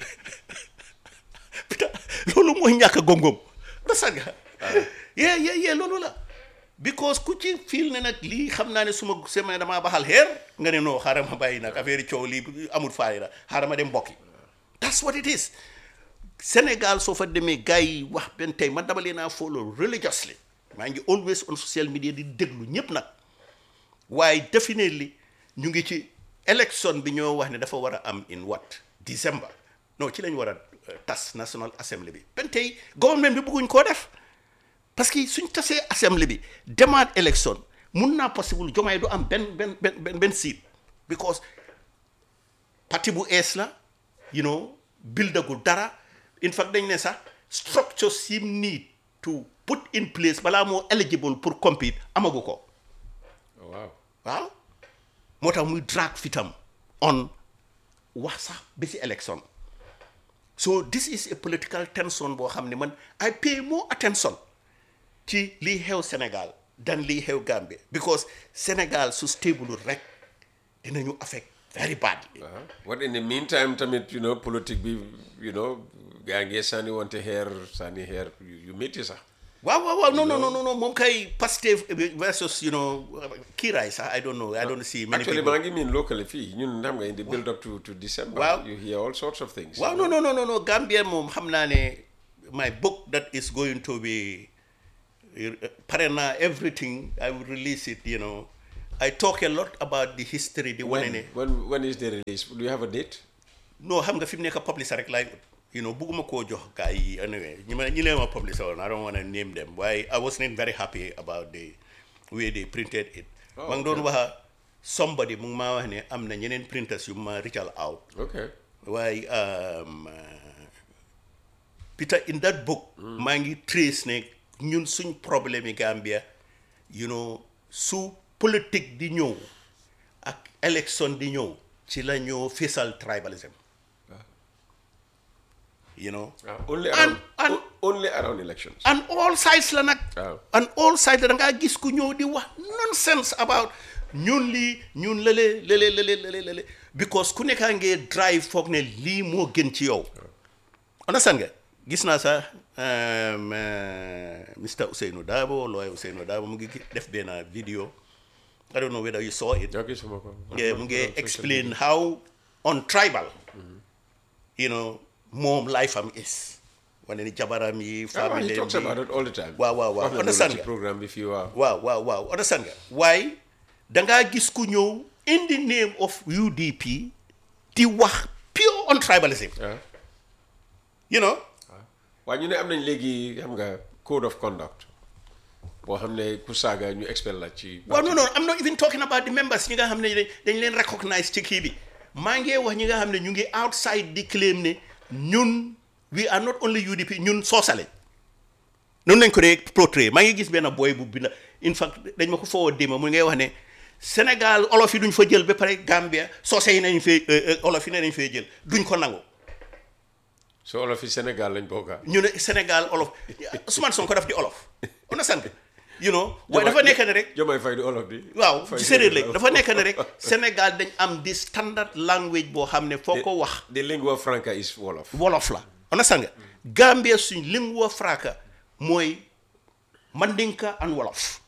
putain loolu mooy ñàkk a ngom-ngom rasa nga yee yee yee loolu la because ku ci fiil ne nag lii xam naa ne suma semaine damaa baxal xeer nga ne non xaaral ma bàyyi nag affaire yi coow lii amul faayda xaaral ma dem mbokki that's what it is Sénégal soo fa demee gars yi wax benn tey man dama leen a follow religiously maa ngi always on social media di déglu ñëpp nag waaye definitely ñu ngi ci élection bi ñoo wax ne dafa war a am in what December non ci lañ war a euh, tas National Assembly bi benn tey government bi bëgguñ koo def parce que suñ tasee assemblée bi demaat élection mun naa possible jomaay du am benn benn benn benn benn seat because parti bu ees la you know buildagul dara in fact dañ ne sax structures yi need to put in place balaa moo eligible pour compete amagu ko waaw waaw moo tax muy drag fitam on wax sax bi si election so this is a political tension boo xam ne man I pay more attention ci lii xew Sénégal dan lii xew Gambie because Sénégal su stable rek dinañu affect very badly Uh-huh. What in the meantime, tamit, you know, politique bi, you know, gaa ngi sànni wante xeer sànni xeer yu yu métti sax. waaw waaw waaw non non non non moom kay Pastef versus you know kiiraay sax I don't know I don't see many Actually, people maa ngi miin locally fii ñun xam nga in the build up to to December. Waaw. You hear all sorts of things. waaw non non non non non Gambia moom xam naa ne my book that is going to be pare naa everything I will release it you know I talk a lot about the history di wane When, ne when, when is the release? Do you have a date? non xam nga fi mu nekk publisher rek laay you know bugguma koo jox gars yi anyway ñi ma ñi leen ma publisher woon I don't want to name them waaye I wasn't very happy about the way they printed it Oh, maa ngi doon waxa somebody mu ngi maa wax ne am na ñeneen printers yu ma reachal out Okay. waaye um, uh, Peter in that book maa ngi trace ne ñun suñ problème yi Gambia you know su politique di ñëw ak élection di ñëw ci la ñoo fésal tribalism you know Ah, only And- around, and- o- only around elections. and all sides la nag Waaw. and all sides la da ngaa gis ku ñëw di wax nonsense about ñun lii ñun lële lële lële lële lële because ku nekkaa ngee drive foog ne lii moo gën ci yow understand nga gis naa sax um, uh, Mr Ousseynou Dabo lawyer Ousseynou Dabo mu ngi gi- def benn video I don't know whether you saw it Okay, suma ko. yeah, mu ngi explain how on tribal you know moom life am is wane ni jabaram yi Ah, famille he talks bi- about it all the time. Waaw, waaw, waaw. Wax na loolu Understand ci nga? programme bi fii waaw. waaw waaw waaw understand nga waaye dangaa gis ku ñëw in the name of UDP di wax pure on tribalism Ah. you know waaye ñu ne am nañ léegi xam nga code of conduct boo xam ne ku saaga ñu expel la ci. waaw non non I'm not even talking about the members ñi nga xam ne dañ dañ leen recognize ci kii bi maa ngi wax ñi nga xam ne ñu ngi outside di claim ne ñun we are not only UDP ñun soosale noonu lañ ko dee portray maa ngi gis benn boy bu binda in fact dañ ma ko foo déma mu ngay wax ne Sénégal olof yi duñ fa jël ba pare Gambia soose yi nañ fee olof yi ne nañ fee jël duñ ko nangu so olof yi Sénégal lañ bokka ñu ne Sénégal olof Ousmane Sonko daf di olof on a sant you know waaye dafa nekk ne rek Jomay Fay di olof bi. waaw Fay ci di séeréer olof. lañ dafa nekk ne rek Sénégal dañ am di standard language boo xam ne foo ko wax The lingua franca is wolof. wolof la on a sanga Gambia suñ lingua franca mooy mandinka and wolof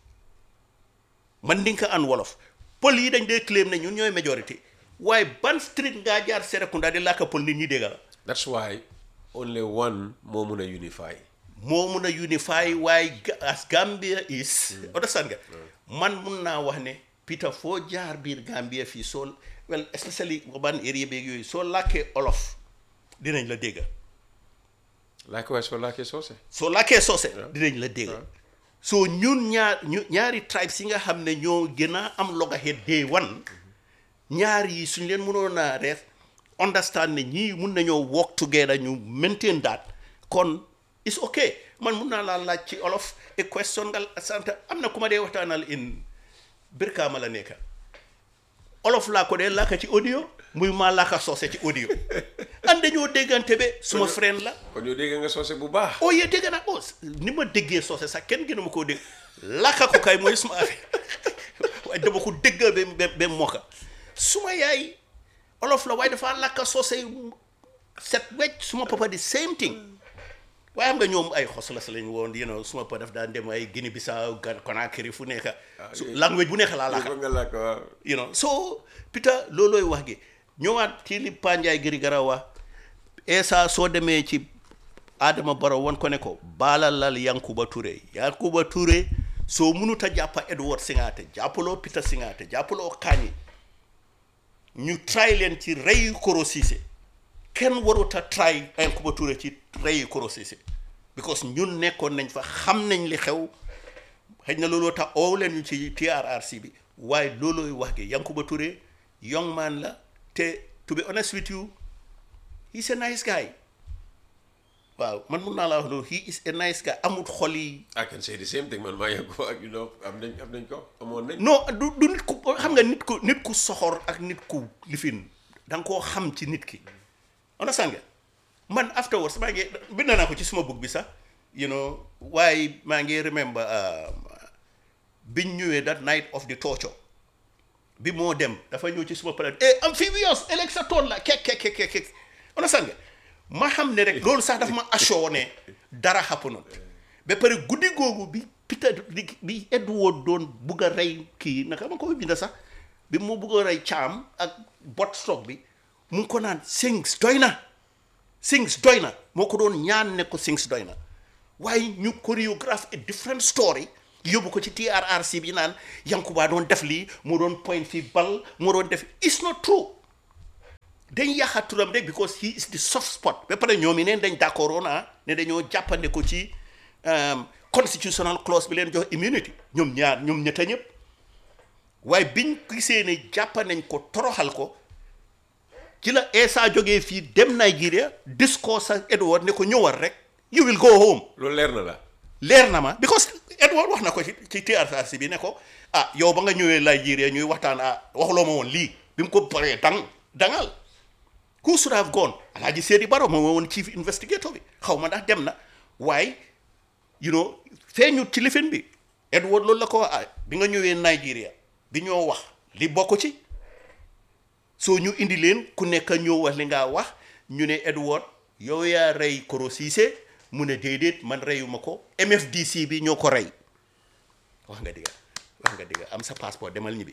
mandinka and wolof pël yi dañ dee claim ne ñun ñooy majorité waaye ban street ngaa jaar Serekunda di làkka pël nit ñi dégg la That's why only one moo mun a unify. moo mun a unify waaye Ga- as Gambia is understand nga man mun naa wax ne Peter foo jaar biir Gambia fii soo well especially urban area beeg yooyu soo làkkee olof dinañ la dégg Likewise for Lake Sose. soo làkkee soose dinañ la dégg soo ñun ñaar ñu ñaari tribes yi nga xam ne ñoo gën a am loggerhead day one ñaar yi suñ leen mënoon a reef understand ne ñii mun nañoo work together ñu maintain that kon it's okay man mun naa laa laaj ci olof a question nga sant am na ku ma dee waxtaanal in Brikama la nekka olof laa ko dee laaka ci audio muy maa laaka soose ci audio and dañoo déggante be suma friend la kon yow dégg nga soose bu baax. oh yee dégg naa oh ni ma déggee soose sax kenn gënu ma koo dégg lakka ko kay mooy suma affaire waaye dama ko dégg ba ba ba mokka suma yaay olof la waaye dafa lakka soose yu set wecc suma papa di same thing waaye xam nga ñoom ay xoslas lañ woon you know suma papa daf daan dem ay Guinée Bissau Gan Conakry fu nekk su language bu nekk laa lakka Yëpp nga làkk waaw. you know so Peter loolooy wax gi ñëwaat ci li Panjaay Giri Gara wax Essa soo demee ci Adama Barrow won ko ne ko baalalal Yankuba Touré Yankuba Touré soo munut a jàppa Edward Singate jàppaloo Peter Singate jàppaloo Kani ñu try leen ci rey Koro Ceesay kenn warut a try Yankuba Touré ci rey Koro Ceesay because ñun nekkoon nañ fa xam nañ li xew xëy na looloo tax oo leen ñu ci TRRC bi waaye loolooy wax gi Yankuba Touré young man la te to be honest with you he's a nice guy waaw man mun naa la wax loolu he is a nice guy amut xol yi I can say the same thing man maa yëg ko ak you know am nañ am nañ ko amoon nañ. non du du nit ku xam nga nit ku nit ku soxor ak nit ku lifin da nga koo xam ci nit ki understand nga man afterwards maa ngi bind naa ko ci suma book bi sax you know waaye maa ngi remember um, biñ ñëwee that night of the torture bi moo dem dafa ñëw ci suma pare eh amphibious ëllëg sa tool la kek kek kek kek understand nga ma xam ne rek loolu sax dafa ma assure ne dara xapp noonu ba pare guddi googu bi Peter di bi Edward doon bugg a rey kii naka ma ko binda sax bi mu bugg a rey caam ak bot stock bi mu ngi ko naan sings doy na sings doy na moo ko doon ñaan ne ko sings doy na waaye ñu chorégraphe a different story yóbbu ko ci TRRC bi naan Yankuba doon def lii moo doon point fii bal moo doon def it's not true dañ yàqa turam rek because he is the soft spot ba pare ñoom yi neen dañ d'accord woon ah ne dañoo jàppande ko ci um, constitutional clause bi leen jox immunity ñoom ñaar ñoom ñetta ñëpp waaye biñ gisee ne jàppa nañ ko toroxal ko ci la Essa jógee fii dem Nigeria discours ak Edward ne ko ñëwal rek you will go home loolu leer na la leer na ma because Edward wax na ko ci ci TRRC bi ne ko ah yow ba nga ñëwee Nigeria ñuy waxtaan ah waxuloo ma woon lii bi mu ko paree dang dangal who should have gone Alhaji Sedi Baro moom woon chief investigator bi xaw ma ndax dem na waaye you know feeñut ci lifin bi Edward loolu la ko wax ah bi nga ñëwee Nigeria bi ñoo wax li bokk ci soo ñu indi leen ku nekk ñëw wax li nga wax ñu ne Edward yow yaa rey Koro Ceesay mu ne déedéet man reyuma ko MFDC bi ñoo ko rey wax nga digga wax nga digga am sa passeport demal ñibbi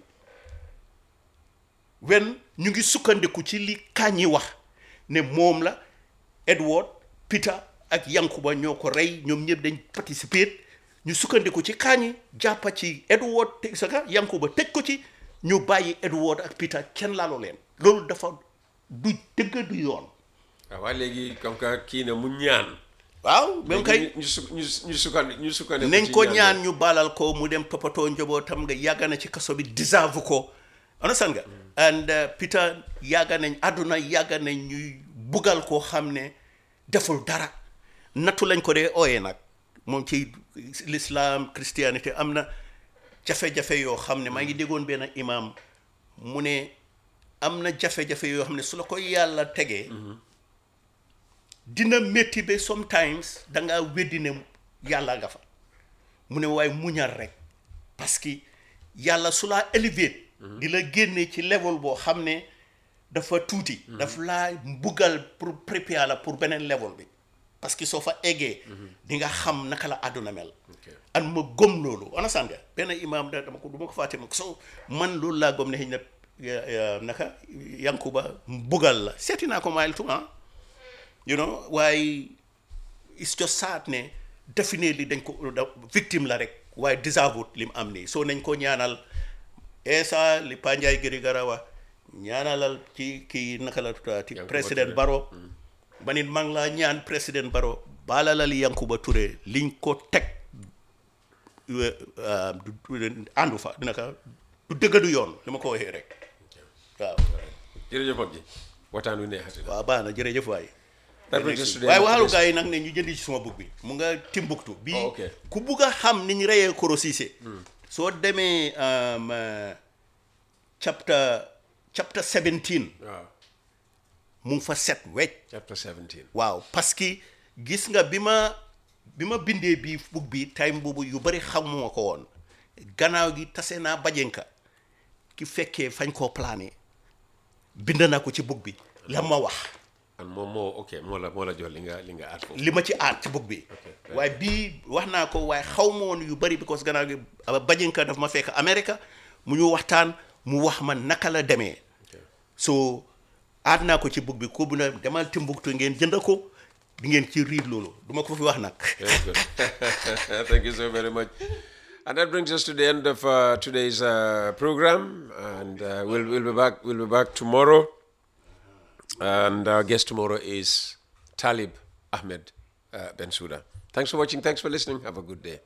wen ñu ngi sukkandiku ci li Kandji wax ne moom la Edward Peter ak Yankuba ñoo ko rey ñoom ñëpp dañ participer ñu sukkandiku ci Kandji jàppa ci Edward te saka Yankuba tëj ko ci ñu bàyyi Edward ak Peter kenn laaloo leen loolu dafa du dëgg du yoon waaw waaye léegi comme que kii ne mu ñaan waaw même kay ñu su ñu ñu sukkandi ñu sukkandi nañ ko ñaan ñu baalal ko mu dem toppatoo njabootam nga yàgg na ci kaso bi deserve ko understand nga and uh, Peter yàgg nañ àdduna yàgg nañ ñuy bugal koo xam ne deful dara nattu lañ ko dee ooyee nag moom ci l'islam christianité am na jafe-jafe yoo xam ne maa ngi déggoon benn imam mu ne am na jafe-jafe yoo xam ne su la ko yàlla tegee dina métti ba sometimes da ngaa weddi ne yàlla nga fa mu ne waaye muñal rek parce que yàlla su laa élevé di la génne ci level boo xam ne dafa tuuti daf laa mbugal pour préparer la pour beneen level bi parce que soo fa eggee di nga xam naka la àdduna mel an ma gëm loolu understand nga benn imam da dama ko du ma ko fàtte ma so man loolu laa gëm ne xëy na naka Yankuba mbugal la seeti naa ko maayil tuma you know waaye it's just sad ne definitely dañ ko victime la rek waaye deserve li mu am nii soo nañ ko ñaanal Essa li Panjay Giri Garawa ñaanalal ci kii naka la tutaati président Baro ba nit maa ngi laa ñaan président Baro baalalal Yankuba Touré liñ ko teg àndu fa dina ka du dëgg du yoon li ma ko waxee rek waaw jërëjëf mag ji waxtaan wi neexati na waaw baax na jërëjëf waay That brings us to the waaye end of waxalu today's- gars yi nag ne ñu jëndi ci suma bug bi mu nga Timbuktu bii Oh, ok. ku bugg a xam ni ñu reyee Koro Ceesay soo demee um, uh, chapter chapter 17 waaw mu ngi fa set wecc chapter 17 waaw parce que gis nga bi ma bi ma bindee bii bug bi time boobu yu bari xamuma ko woon gannaaw gi tase naa bajenka ki fekkee fañ koo plané bind naa ko ci bug bi la ma wax and moom moo ok moo la moo la jox li nga li nga aat foofu li ma ci aat ci bug bi waaye bii wax naa ko waaye xaw ma woon yu bari because gannaaw gi aba bajenka daf ma fekk Amérique mu ñu waxtaan mu wax ma naka la demee so aat naa ko ci bug bi ko bu na demal Timbuktu ngeen jënd ko di ngeen ci riid loolu duma ko fi wax nag Very good. Thank you so very much. And that brings us to the end of uh, today's uh, program, and uh, we'll we'll be back. We'll be back tomorrow, and our guest tomorrow is Talib Ahmed uh, Bensouda. Thanks for watching. Thanks for listening. Have a good day.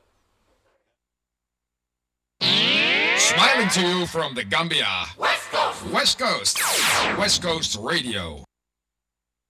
Smiling to you from the Gambia. West Coast. West Coast. West Coast Radio.